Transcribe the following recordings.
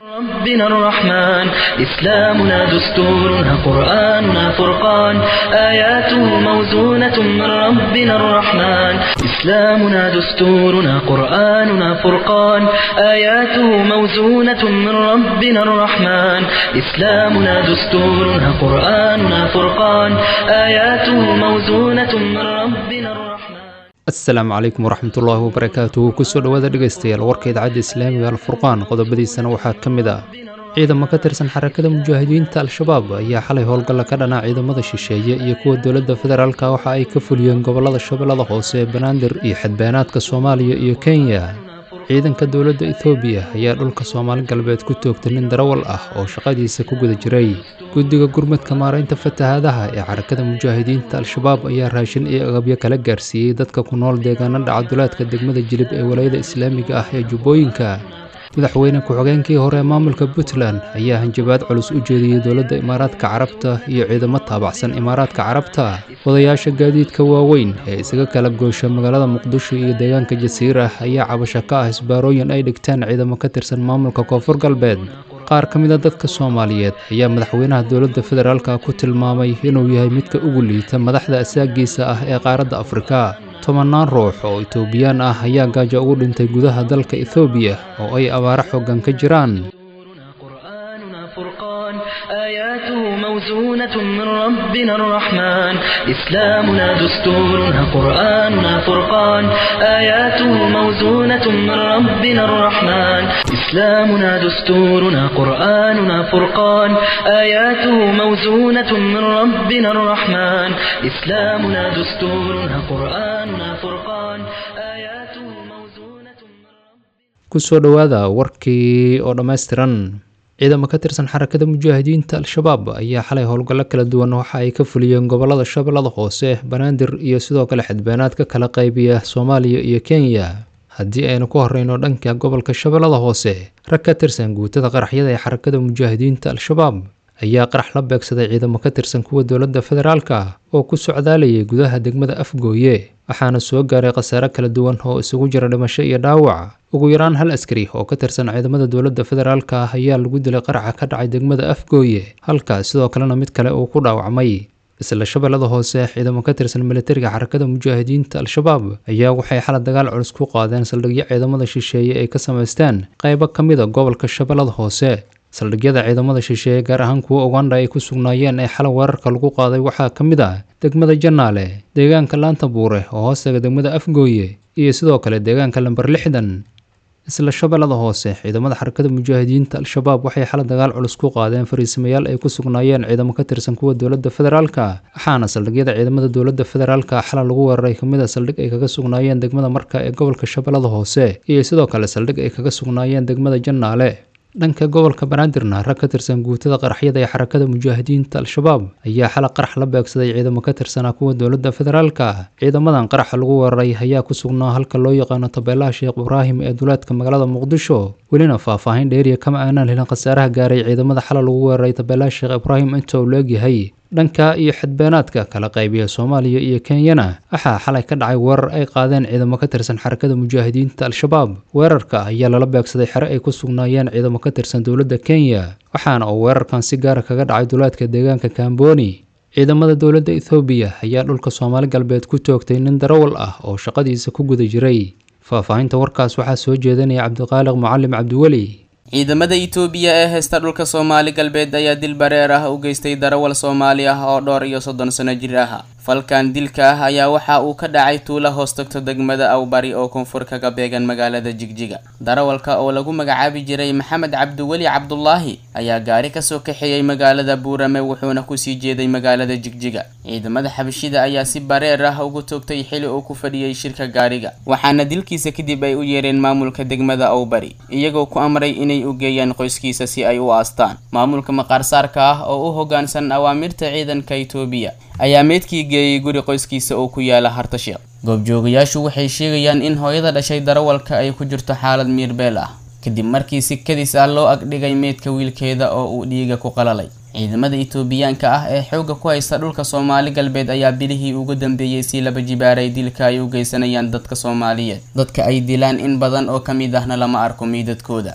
ربنا الرحمن إسلامنا دستورنا قرآننا فرقان آياته موزونة من ربنا الرحمن إسلامنا دستورنا قرآننا فرقان آياته موزونة من ربنا الرحمن إسلامنا دستورنا قرآننا فرقان آياته موزونة من ربنا الرحمن asalaamu calaykum waraxmatullaahi wabarakaatuhu kusoo dhowaada dhegaystayaal warka idaacadda islaamiga alfurqaan qodobadiisana waxaa ka mid ah ciidamo ka tirsan xarakada mujaahidiinta al-shabaab ayaa xalay howlgalla ka dhanaa ciidamada shisheeye iyo kuwa dowladda federaalka waxa ay ka fuliyeen gobollada shabeellada hoose ee banaadir iyo xadbeenaadka soomaaliya iyo kenya ciidanka dowladda etoobiya ayaa dhulka soomaali galbeed ku toogtay nin darawal ah oo shaqadiisa ku guda jiray guddiga gurmadka maaraynta fatahaadaha ee xarakada mujaahidiinta al-shabaab ayaa raashin iyo agabyo kala gaarsiiyey dadka ku nool deegaanada cabdulaadka degmada jilib ee walayada islaamiga ah ee jubbooyinka madaxweyne ku-xigeenkii hore ee maamulka puntland ayaa hanjabaad culus u jeediyey dowladda imaaraadka carabta iyo ciidamo taabacsan imaaraadka carabta odayaasha gaadiidka waaweyn ee isaga kala goosha magaalada muqdisho iyo deegaanka jasiira ayaa cabasho ka ah isbaarooyin ay dhigtaan ciidamo ka tirsan maamulka koonfur galbeed qaar ka mid a dadka soomaaliyeed ayaa madaxweynaha dowladda federaalka ku tilmaamay inuu yahay midka ugu liita madaxda asaagiisa ah ee qaaradda afrika tobannaan ruux oo etoobiyaan ah ayaa gaajo ugu dhintay gudaha dalka ethoobiya oo ay abaaro xooggan ka jiraan قرآننا فرقان آياته موزونة من ربنا الرحمن إسلامنا دستورنا قرآننا فرقان آياته موزونة من ربنا الرحمن إسلامنا دستورنا قرآننا فرقان آياته موزونة من ربنا الرحمن إسلامنا دستورنا قرآننا فرقان آياته موزونة من ربنا kusoo dhowaada warkii oo dhammaystiran ciidamo ka tirsan xarakada mujaahidiinta al-shabaab ayaa xalay howlgallo kala duwan waxa ay ka fuliyeen gobollada shabeellada hoose banaadir iyo sidoo kale xadbeenaad ka kala qaybiya soomaaliya iyo kenya haddii aynu ku horeyno dhanka gobolka shabeellada hoose rag ka tirsan guutada qaraxyada ee xarakada mujaahidiinta al-shabaab ayaa qarax la beegsaday ciidamo ka tirsan kuwa dowladda federaalka oo ku socdaalayay gudaha degmada afgooye waxaana soo gaaray khasaare kala duwan oo isugu jira dhimasho iyo dhaawac ugu yaraan hal askari oo ka tirsan ciidamada dowladda federaalka ah ayaa lagu dilay qaraxa ka dhacay degmada afgooye halkaas sidoo kalena mid kale uu ku dhaawacmay isla shabeellada hoose ciidamo ka tirsan militariga xarakada mujaahidiinta al-shabaab ayaa waxay xala dagaal culus ku qaadeen saldhigyo ciidamada shisheeye ay ka samaysteen qaybo ka mid a gobolka shabeellada hoose saldhigyada ciidamada shisheeye gaar ahaan kuwa uganda ay ku sugnaayeen ee xalay weerarka lagu qaaday waxaa ka mid ah degmada janaale deegaanka laanta buure oo hoostaga degmada afgooye iyo sidoo kale deegaanka lamber lixdan isla shabeellada hoose ciidamada xarakada mujaahidiinta al-shabaab waxay xala dagaal culus ku qaadeen fariisamayaal ay ku sugnaayeen ciidamo ka tirsan kuwa dowladda federaalka waxaana saldhigyada ciidamada dowladda federaalka xala lagu weeraray kamid a saldhig ay kaga sugnaayeen degmada marka ee gobolka shabeellada hoose iyo sidoo kale saldhig ay kaga sugnaayeen degmada janaale dhanka gobolka banaadirna rag ka tirsan guutada qaraxyada ee xarakada mujaahidiinta al-shabaab ayaa xala qarax la beegsaday ciidamo ka tirsanaa kuwa dowladda federaalka ciidamadan qaraxa lagu weeraray ayaa ku sugnaa halka loo yaqaano tabeelaha sheekh ibraahim ee duleedka magaalada muqdisho welina faahfaahin dheeriya kama aanaan helin khasaaraha gaaray ciidamada xala lagu weeraray tabeelaha sheekh ibraahim inta uu leegyahay dhanka iyo xadbeenaadka kala qaybiya soomaaliya iyo kenyana waxaa xalay ka dhacay weerar ay qaadeen ciidamo ka tirsan xarakada mujaahidiinta al-shabaab weerarka ayaa lala beegsaday xere ay ku sugnaayeen ciidamo ka tirsan dowladda kenya waxaana uu weerarkan si gaara kaga dhacay duleedka deegaanka kamboni ciidamada dowladda ethoobiya ayaa dhulka soomaali galbeed ku toogtay nin darawal ah oo shaqadiisa ku guda jiray faahfaahinta warkaas waxaa soo jeedanaya cabdiqaaliq mucalim cabdiweli ciidamada itoobiya ee haysta dhulka soomaali galbeed ayaa dil bareer ah u geystay darawal soomaali ah oo dhowr iyo soddon sano jir ah falkan dilka ah ayaa waxa uu ka dhacay tuula hoos tagto degmada awbari oo koonfur kaga beegan magaalada jigjiga darawalka oo lagu magacaabi jiray maxamed cabdiweli cabdulaahi ayaa gaari kasoo kaxeeyey magaalada buurame wuxuuna kusii jeeday magaalada jigjiga ciidamada xabashida ayaa si bareer ah ugu toogtay xili uu ku fadhiyey shirka gaariga waxaana dilkiisa kadib ay u yeereen maamulka degmada awbari iyagoo ku amray inay u geeyaan qoyskiisa si ay u aastaan maamulka maqaarsaarka ah oo u hogaansan awaamirta ciidanka itoobiya ayaa meydkii geeyey guri qoyskiisa oo ku yaala hartasheekh goobjoogayaashu waxay sheegayaan in hooyada dhashay darawalka ay ku jirto xaalad miirbeel ah kadib markii si kadis ah loo agdhigay meydka wiilkeeda oo uu dhiiga ku qalalay ciidamada itoobiyaanka ah ee xoogga ku haysta dhulka soomaali galbeed ayaa bilihii ugu dambeeyey si laba jibaaray dilka ay u geysanayaan dadka soomaaliyeed dadka ay dilaan in badan oo ka mid ahna lama arko miidadkooda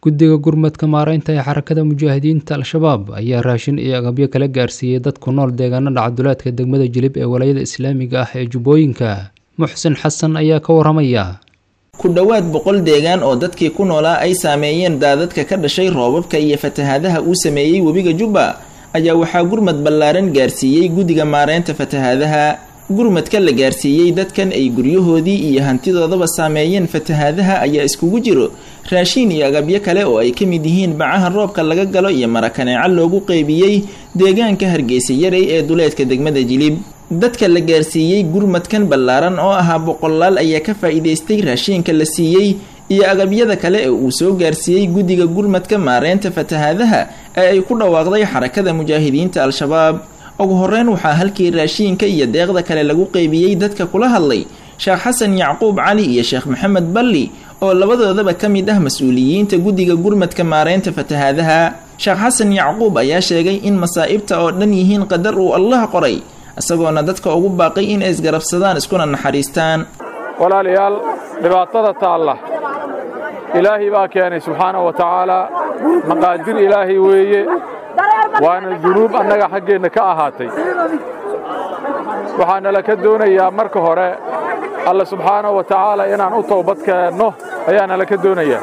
guddiga gurmadka maareynta ee xarakada mujaahidiinta al-shabaab ayaa raashin iyo agabyo kala gaarsiiyey dad ku nool deegaanada cabdulaadka degmada jilib ee walayada islaamiga ah ee jubbooyinka muxsin xasan ayaa ka waramaya ku dhowaad boqol deegaan oo dadkii ku noolaa ay saameeyeen daadadka ka dhashay roobabka iyo fatahaadaha uu sameeyey webiga jubba ayaa waxaa gurmad ballaaran gaarsiiyey guddiga maareynta fatahaadaha gurmadka la gaarsiiyey dadkan ay guryahoodii iyo hantidoodaba saameeyeen fatahaadaha ayaa iskugu jiro raashiin iyo agabyo kale oo ay ka mid yihiin bacaha roobka laga galo iyo marakaneeco loogu qeybiyey deegaanka hargeysa yarey ee duleedka degmada jilib dadka la gaarsiiyey gurmadkan ballaaran oo ahaa boqolaal ayaa ka faa'iidaystay raashiinka la siiyey iyo agabyada kale ee uu soo gaarsiiyey guddiga gurmadka maareynta fatahaadaha ee ay ku dhawaaqday xarakada mujaahidiinta al-shabaab ugu horeyn waxaa halkii raashiinka iyo deeqda kale lagu qeybiyey dadka kula hadlay sheekh xasan yacquub cali iyo sheekh maxamed balli oo labadoodaba ka mid ah mas-uuliyiinta guddiga gurmadka maareynta fatahaadaha sheekh xasan yacquub ayaa sheegay in masaa'ibta oo dhan yihiin qadar uu allah qoray isagoona dadka ugu baaqay in ay isgarabsadaan iskuna naxariistaan walaalayaal dhibaatada taalla ilaahay baa keenay subxaana wa tacaalaa maqaadir ilaahay weeye waana dunuub annaga xaggeenna ka ahaatay waxaana la ka doonayaa marka hore alle subxaana wa tacaala inaan u toobad keenno ayaana la ka doonayaa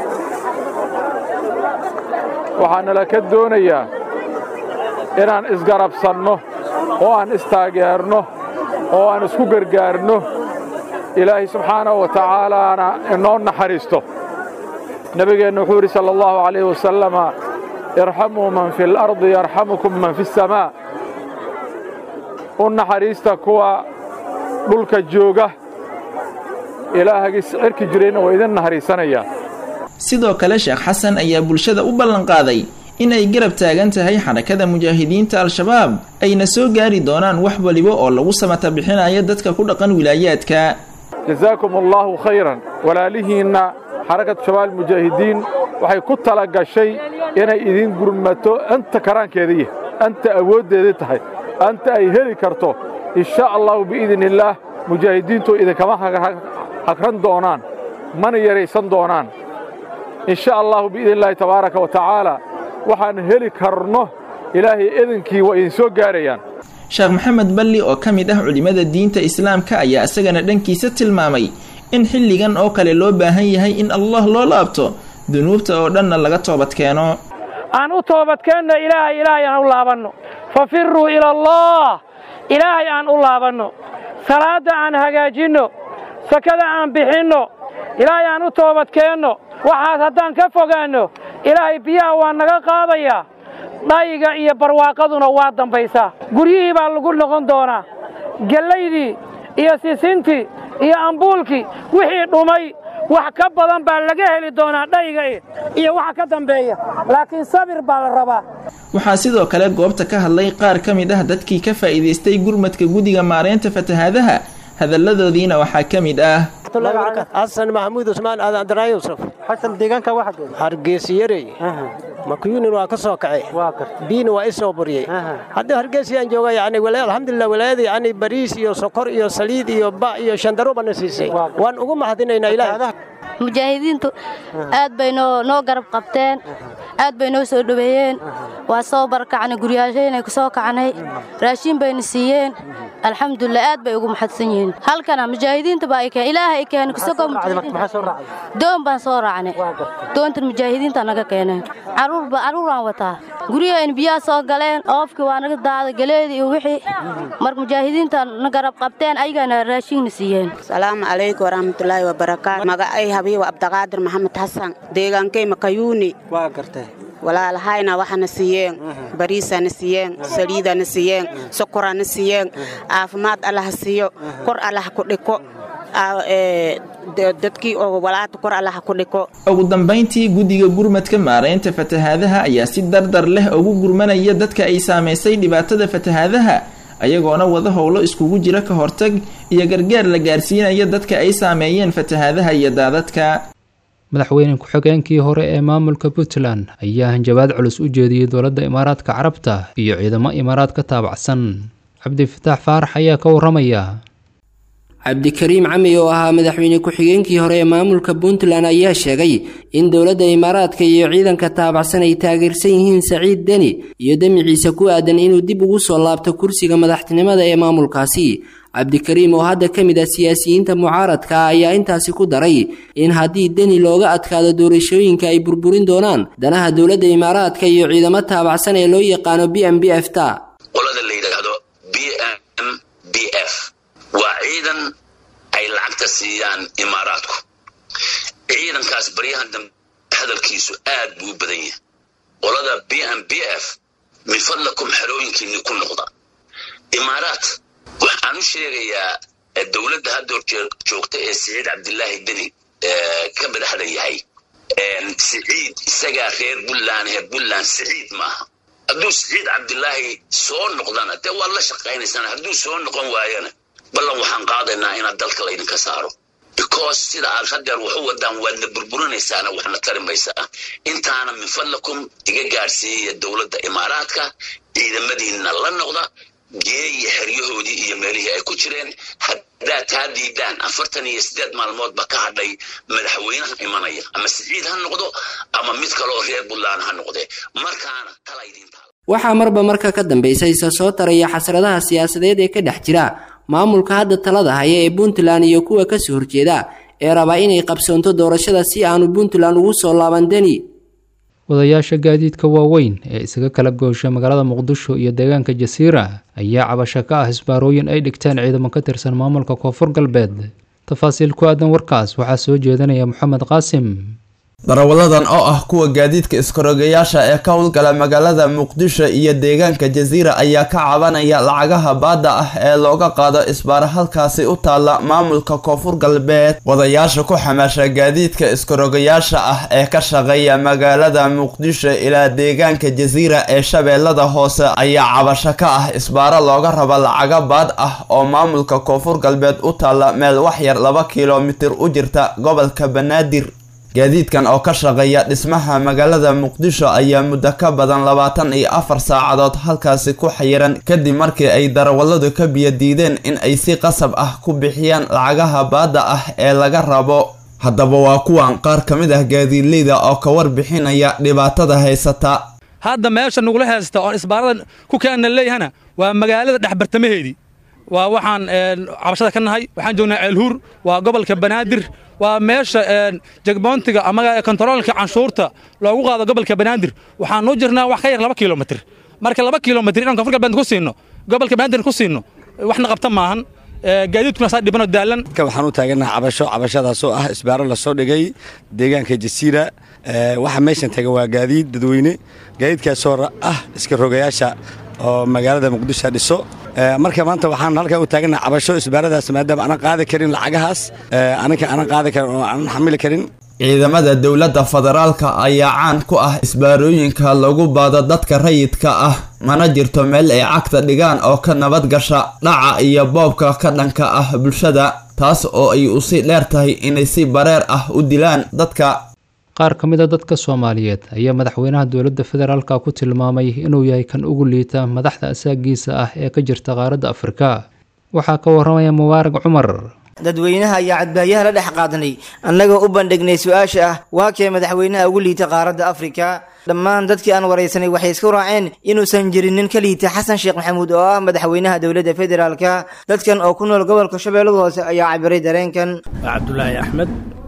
waxaana la ka doonayaa inaan isgarabsanno oo aan istaageerno oo aan isku gargaarno ilaahay subxaanahu wa tacaalaana inoo naxariisto nebigeenna wuxuu yidhi sala allahu calayhi wasalama irxamuu man fi alardi yarxamukum man fi asamaa u naxariista kuwa dhulka jooga ilaahagis cirki jirayna waa idin naxariisanayaa sidoo kale sheekh xasan ayaa bulshada u ballanqaaday inay garab taagan tahay xarakada mujaahidiinta al-shabaab ayna soo gaari doonaan wax waliba oo lagu samata bixinayo dadka ku dhaqan wilaayaadka jazaakum allaahu khayran walaalihiinna xarakatu shabaab mujaahidiin waxay ku tala gashay inay idin gurmato anta karaankeeda yahay anta awooddeeda tahay anta ay heli karto insha allahu biidni illaah mujaahidiintu idinkama hagran doonaan mana yaraysan doonaan insha allahu biidni illaahi tabaaraka wa tacaala waxaan heli karno ilaahay idinkii waa idin soo gaarayaan sheekh maxamed balli oo ka mid ah culimmada diinta islaamka ayaa isagana dhankiisa tilmaamay in xilligan oo kale loo baahan yahay in allah loo laabto dunuubta oo dhanna laga toobadkeeno aan u toobadkeenno ilaahay ilaahay aan u laabanno fafiruu ila allah ilaahay aan u laabanno salaadda aan hagaajinno sakada aan bixinno ilaahay aan u toobadkeenno waxaas haddaan ka fogaanno ilaahay biyaha waa naga qaadayaa dhayiga iyo barwaaqaduna waa dambaysaa guryihii baa lagu noqon doonaa gellaydii iyo sisintii iyo ambuulkii wixii dhumay wax ka badan baa laga heli doonaa dhayiga iyo waxa ka dambeeya laakiin sabir baa la rabaa waxaa sidoo kale goobta ka hadlay qaar ka mid ah dadkii ka faa'iidaystay gurmadka guddiga maareynta fatahaadaha hadalladoodiina waxaa ka mid ah xasan maxamuud usmaan aadan abdiraay yusuf xasan deegaanka waxa hargeysa yarey makuyunin waa ka soo kacay biina waa i soo buryey haddii hargeysayaan jooga yani alxamdulilah walaayada yani bariis iyo sokor iyo saliid iyo ba iyo shandaro bana siisay waan ugu mahadinaynaa ilaah mujaahidiintu aad bay noo noo garab qabteen aad bay noo soo dhoweeyeen waa soo barakacnay guryaashaynay ku soo kacnay raashiin bayna siiyeen alxamdulilah aad bay ugu maxadsan yihiin halkana mujaahidiinta baa keen ilaahay ay keenay kusagoo doon baan soo raacnay doontan mujaahidiinta naga keeneen caruurba caruuraan wataa guryahayn biyaha soo galeen oofkii waa naga daaday galeedii iyo wixii marka mujaahidiinta na garab qabteen ayagana raashiinna siiyeen salaamu calaykum waraxmatullaahi wabarakaatu magacay habiiba abdaqaadir maxamed xasan deegaankay makayuuni waa gartay walaalahayna waxana siiyeen bariisana siiyeen saliidana siiyeen sokorana siiyeen caafimaad allaha siiyo kor allaha ku dhiko dadkii oo walaata kor allaha ku dhiko ugu dambayntii guddiga gurmadka maareynta fatahaadaha ayaa si dardar leh ugu gurmanaya dadka ay saamaysay dhibaatada fatahaadaha ayagoona wada howlo iskugu jira ka hortag iyo gargaar la gaarsiinaya dadka ay saameeyeen fatahaadaha iyo daadadka madaxweyne ku-xigeenkii hore ee maamulka puntland ayaa hanjabaad culus u jeediyey dowladda imaaraadka carabta iyo ciidamo imaaraad ka taabacsan cabdifataax faarax ayaa ka waramaya cabdikariim cami oo ahaa madaxweyne ku-xigeenkii hore ee maamulka puntland ayaa sheegay in dowladda imaaraadka iyo ciidanka taabacsan ay taageersan yihiin saciid deni iyo demiciisa ku aadan inuu dib ugu soo laabto kursiga madaxtinimada ee maamulkaasi cabdikariim oo hadda ka mid ah siyaasiyiinta mucaaradka ayaa intaasi ku daray in haddii deni looga adkaado doorashooyinka ay burburin doonaan danaha dowladda imaaraadka iyo ciidamo taabacsan ee loo yaqaano b m b f ta qolada la yidhaahdo b m b f waa ciidan ay lacagta siiyaan imaaraadku ciidankaas baryahan dambe hadalkiisu aad buu u badan yahay qolada b m b f min fadlakum xerooyinkiinni ku noqda imaaraat waxaan u sheegayaa dowladda hadda hor joogta ee siciid cabdilaahi deni ka madaxda yahay siciid isagaa reer buntland reer buntland siciid maaha hadduu siciid cabdilaahi soo noqdana dee waad la shaqaynaysaan hadduu soo noqon waayana ballan waxaan qaadaynaa inaad dalka laydinka saaro because sida aad hadeer wax u wadaan waadna burburinaysaana waxna tari maysaa intaana min fadlakum iga gaadhsiiyaya dowladda imaaraadka ciidamadiinna la noqda geeya xeryahoodii iyo meelihii ay ku jireen haddaad taa diidaan afartan iyo siddeed maalmoodba ka hadhay madaxweynaha imanaya ama siciid ha noqdo ama mid kaleoo reer buntland ha noqdee markaana tala idinta waxaa marba marka ka dambaysa isa soo taraya xasradaha siyaasadeed ee ka dhex jira maamulka hadda talada haya ee puntland iyo kuwa kasoo horjeeda ee rabaa inay qabsoonto doorashada si aanu puntland ugu soo laaban deni wadayaasha gaadiidka waaweyn ee isaga kala goosha magaalada muqdisho iyo deegaanka jasiira ayaa cabasho ka ah isbaarooyin ay dhigteen ciidamo ka tirsan maamulka koonfur galbeed tafaasiil ku aadan warkaas waxaa soo jeedanaya moxamed qaasim darawaladan oo ah kuwa gaadiidka iskarogayaasha ee ka howlgala magaalada muqdisho iyo deegaanka jasiira ayaa ka cabanaya lacagaha baadda ah ee looga qaado isbaara halkaasi u taalla maamulka koonfur galbeed wadayaasha ku xamaasha gaadiidka iskarogayaasha ah ee ka shaqeeya magaalada muqdisho ilaa deegaanka jasiira ee shabeellada hoose ayaa cabasho ka ah isbaaro looga raba lacaga baad ah oo maamulka koonfur galbeed u taalla meel waxyar laba kilomitir u jirta gobolka banaadir gaadiidkan oo ka shaqeeya dhismaha magaalada muqdisho ayaa muddo ka badan labaatan iyo afar saacadood halkaasi ku xayiran kadib markii ay darawalladu ka biyo diideen in ay si qasab ah ku bixiyaan lacagaha baadda ah ee laga rabo haddaba waa kuwan qaar ka mid ah gaadiidleyda oo ka warbixinaya dhibaatada haysata hadda meesha nagula haysta oon isbaarada ku keenna leeyahana waa magaalada dhexbartamaheedii waa waxaan cabashada ka nahay waxaan joognaa ceelhuur waa gobolka banaadir waa meesha jegboontiga ama kontaroolka canshuurta loogu qaado gobolka banaadir waxaan u jirnaa wax ka yar laba kilomitr marka laba kilomitr inaan koonfur galbeed ku siino gobolka banaadir ku siino waxna qabta maahan gaadiidkuna saa dhibanoo daalan waxaan u taaganaha cabasho cabashadaasoo ah isbaaro lasoo dhigay deegaanka jasiira waxa meeshan tagan waa gaadiid dadweyne gaadiidkaasoo ah iska rogayaasha oo magaalada muqdisho dhiso marka maanta waxaan halkan u taaganaha cabasho isbaaradaas maadaama aanan qaadi karin lacagahaas anaga aanan qaadi karin oo aanan xamili karin ciidamada dowladda federaalka ayaa caan ku ah isbaarooyinka lagu baado dadka rayidka ah mana jirto meel ay cagta dhigaan oo ka nabad gasha dhaca iyo boobka ka dhanka ah bulshada taas oo ay usi dheer tahay inay si bareer ah u dilaan dadka qaar ka mid a dadka soomaaliyeed ayaa madaxweynaha dowladda federaalka ku tilmaamay inuu yahay kan ugu liita madaxda asaagiisa ah ee ka jirta qaaradda afrika waxaa ka waramaya mubaarag cumar dadweynaha ayaa cadbaayaha la dhex qaadanay annagoo u bandhignay su-aasha ah waa kee madaxweynaha ugu liita qaaradda afrika dhammaan dadkii aan waraysanay waxay isku raaceen inuusan jirin nin ka liita xasan sheekh maxamuud oo ah madaxweynaha dowladda federaalka dadkan oo ku nool gobolka shabeellada hoose ayaa cabiray dareenkan cabdulaahi axmed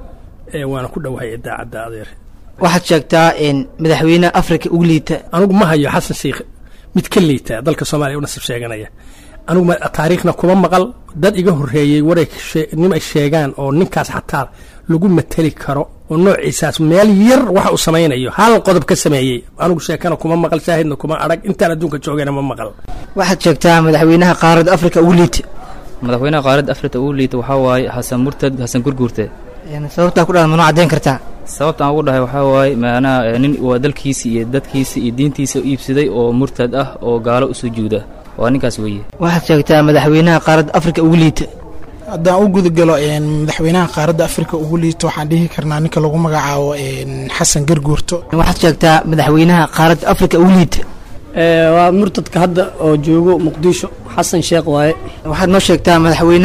waana ku dhowahay idaacadda adeer waxaad sheegtaa madaxweynaha afrika ugu liita anugu ma hayo xasan sheikh mid ka liita dalka soomaaliya u nasib sheeganaya anugu taariikhna kuma maqal dad iga horreeyey waray nim ay sheegaan oo ninkaas xataa lagu mateli karo oo noociisaas meel yar waxa uu samaynayo hal qodob ka sameeyey anugu sheekana kuma maqal shaahidna kuma arag intaan adduunka joogayna ma maqal waxaad sheegtaa madaxweynaha qaaradda afrika ugu liita madaxweynaha qaaradda afrika ugu liita waxaa waaye xasan murtad xasan gurguurte sababtaa ku dhalan manoo caddayn kartaa sababta aan ugu dhahay waxaa waaye macnaha nin waa dalkiisi iyo dadkiisa iyo diintiisa u iibsaday oo murtad ah oo gaalo u sujuuda waa ninkaas weeye waxaad sheegtaa madaxweynaha qaaradda afrika ugu liita haddaan u gudagalo madaxweynaha qaaradda afrika ugu liito waxaan dhihi karnaa ninka lagu magacaabo xasan garguurto waxaad sheegtaa madaxweynaha qaaradda afrika ugu liita waa murtadka hadda oo joogo muqdisho xasan sheekh waaye waxaad noo sheegtaa madaxweynaha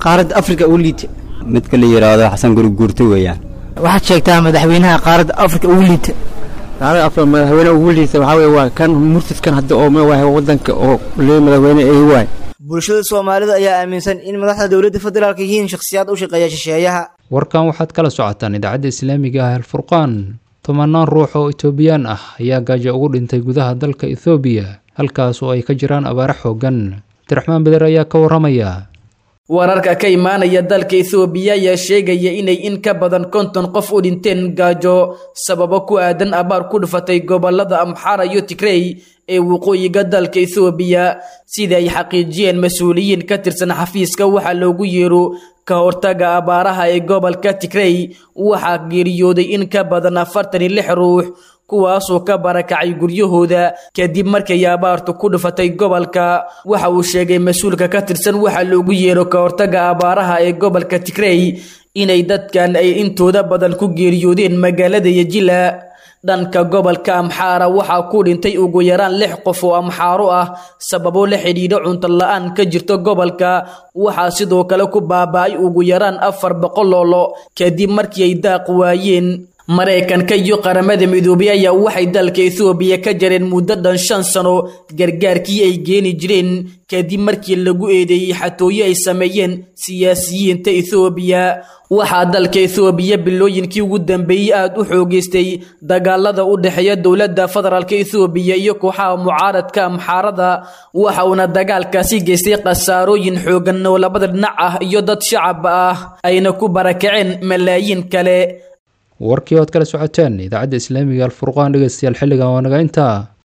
qaaradda afrika ugu liita midka la yidhaahdo xasan guriguurto weeyaan waxaad sheegtaa madaxweynaha qaaradda afrika ugu liita qaaradda afrika madaxweynaha ugu liita waxaa weye waa kan murtadkan hadda oo waa wadanka oo lee madaxweyne ay waay bulshada soomaalida ayaa aaminsan in madaxda dowladda federaalk yihiin shakhsiyaad u shaqeeya shisheeyaha warkan waxaad kala socotaan idaacadda islaamiga ah alfurqaan tobanaan ruux oo etoobiyaan ah ayaa gaajo ugu dhintay gudaha dalka ethoobiya halkaas oo ay ka jiraan abaare xoogan abdiraxmaan beder ayaa ka waramaya wararka ka imaanaya dalka ethoobiya ayaa sheegaya inay in ka badan konton qof u dhinteen gaajo sababo ku aadan abaar ku dhufatay gobolada amxara iyo tigrey ee waqooyiga dalka ethoobiya sida ay xaqiijiyeen mas-uuliyiin ka tirsan xafiiska waxaa loogu yeero ka hortaga abaaraha ee gobolka tigrey waxaa geeriyooday in ka badan afartan iyo lix ruux kuwaasoo ka barakacay guryahooda kadib markay abaartu ku dhufatay gobolka waxa uu sheegay mas-uulka ka tirsan waxaa loogu yeero ka hortaga abaaraha ee gobolka tigrey inay dadkan ay intooda badan ku geeriyoodeen magaalada yejila dhanka gobolka amxaara waxaa ku dhintay ugu yaraan lix qof oo amxaaro ah sababo la xidhiidho cunto la-aan ka jirta gobolka waxaa sidoo kale ku baaba-ay ugu yaraan afar boqol loolo kadib markii ay daaq waayeen maraykanka iyo qaramada midoobay ayaa waxay dalka ethoobiya ka jareen muddo dhan shan sano gargaarkii ay geeni jireen kadib markii lagu eedeeyey xatooyo ay sameeyeen siyaasiyiinta ethoobiya waxaa dalka ethoobiya bilooyinkii ugu dambeeyey aada u xoogeystay dagaalada u dhexeeya dowladda federaalk ethoobiya iyo kooxaha mucaaradka amxaarada waxa uuna dagaalkaasi geystay khasaarooyin xoogan oo labada dhinac ah iyo dad shacab ah ayna ku barakaceen malaayiin kale warkii oad kala socoteen idaacadda islaamiga alfurqaan dhegeystayaal xilligan waa naga intaa